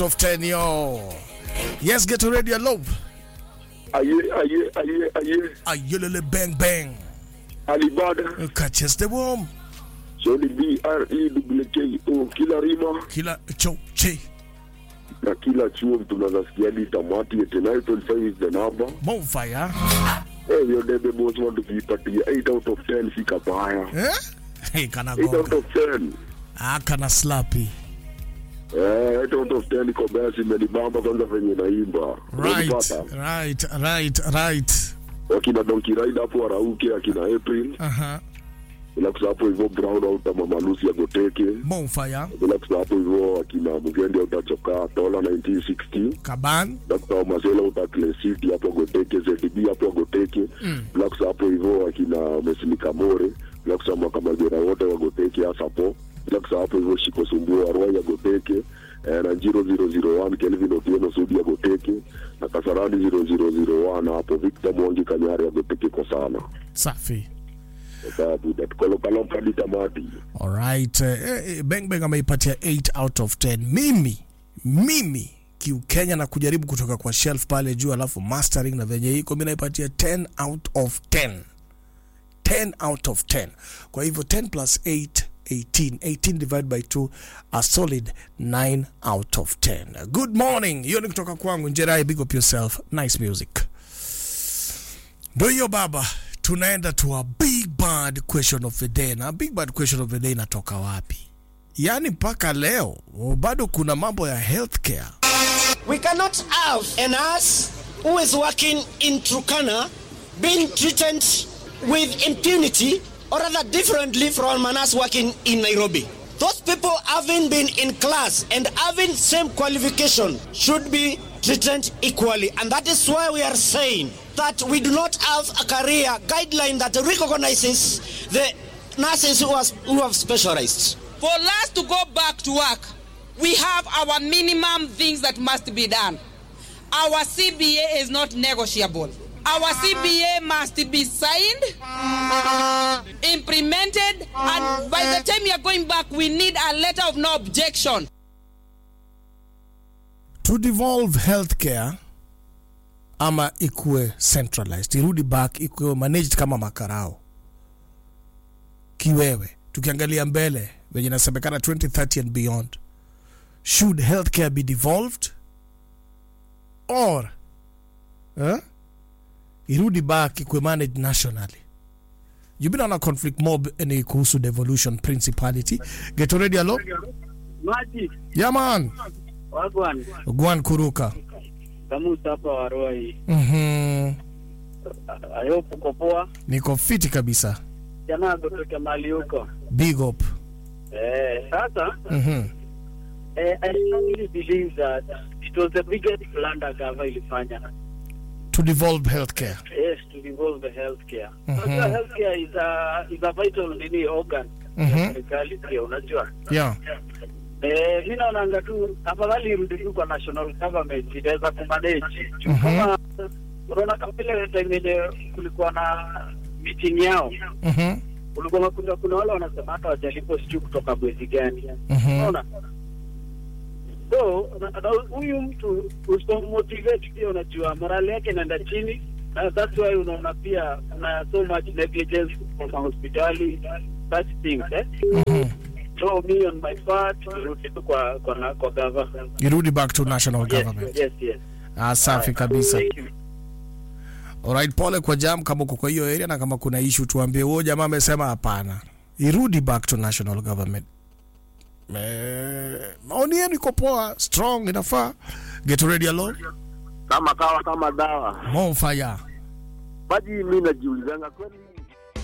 of 10 yo. Yes, get ready, love. aye aye aye aye Ayelele bang bang. alibada Catches the worm. soli b r e w k o kila rima Kila cho che. na kila chuo tunazasikia hadi tamati eti 925 is the number Bonfire. eh hiyo debe boss want tukiipatia 8 out of 10 si kabaya Eh? Hey, kana 8 out gonga. of 10 Ah, kana slappy. eh 8 out of 10 iko basi imenibamba kwanza venye naimba Right, Unanipata? right, right, right. wakina Donkey Rider hapo warauke akina April Uh-huh. bila kusahau hapo hivyo Brown au kama Malusi ya Goteke Bonfire. bila kusahau hapo hivyo akina Mugendi au Tachoka Tola 1960 Kaban. Dr. Masela utakle city hapo Goteke ZDB hapo Goteke Mm. bila kusahau hapo hivyo akina Mesini Kamore bila kusahau kama jera wote wa Goteke hasa hapo bila kusahau hapo hivyo Shiko Sumbua Arwai ya Goteke eh, na 0001 Kelvin Otieno Sudi ya Goteke na Kasarani 0001 hapo Victor Mwangi Kanyari ya Goteke kwa sana Safi. sababu tukolopalopa hadi tamati Alright. Eh, eh, Bang Bang ameipatia 8 out of 10. Mimi, mimi kiukenya na kujaribu kutoka kwa shelf pale juu alafu mastering na venye iko mi naipatia 10 out of 10 10 out of 10 kwa hivyo 10 plus 8 18 18 divided by 2 a solid 9 out of 10 good morning hiyo ni kutoka kwangu njerai big up yourself nice music ndo hiyo baba tunaenda to a big bad question of the day na big bad question of the day inatoka wapi yaani mpaka leo bado kuna mambo ya healthcare We cannot have a nurse who is working in Turkana being treated with impunity or rather differently from a nurse working in Nairobi. Those people having been in class and having same qualification should be treated equally. And that is why we are saying that we do not have a career guideline that recognizes the nurses who, has, who have specialized. For us to go back to work, we have our minimum things that must be done. Our CBA is not negotiable. Our CBA must be signed, implemented, and by the time you are going back, we need a letter of no objection. to devolve healthcare ama ikuwe centralized irudi back ikuwe managed kama makarao kiwewe tukiangalia mbele venye inasemekana 2030 and beyond should healthcare be devolved or eh? irudi back ikuwe managed nationally you've been on a conflict mob ni kuhusu devolution principality get already alo Maji yeah man wagwan gwan kuruka kamusa hapa Waroi. mhm I hope uko poa. niko fiti kabisa Jana kutoka mali huko. big up Eh, sasa mhm eh, I strongly believe that it was the biggest blunder gava ilifanya. to devolve healthcare Yes, to involve the healthcare. Mhm. Sasa healthcare is a is a vital nini organ Mhm. ya serikali pia unajua. yeah Eh, mi naonanga tu afadhali irudi tu kwa national government itaweza kumanage. Juu Mhm. Kama unaona kama ile time yenye kulikuwa na meeting yao mhm ulikuwa unakuta kuna wale wanasema hata wajalipo sijui kutoka mwezi gani mhm unaona so na- na huyu mtu usipomotivate pia unajua morali yake inaenda chini na that's why unaona pia kuna so much negligence from hospitali such things eh mhm so me on my part irudi tu kwa kwa na- kwa gava irudi back to national yes government yes yes ah safi kabisa thank you alright pole kwa jam kama uko kwa hiyo area na kama kuna issue tuambie huo jamaa amesema hapana irudi back to national government eh, maoni yenu iko poa strong inafaa get ready alone kama kawa kama dawa more fire maji mi najiulizanga kweli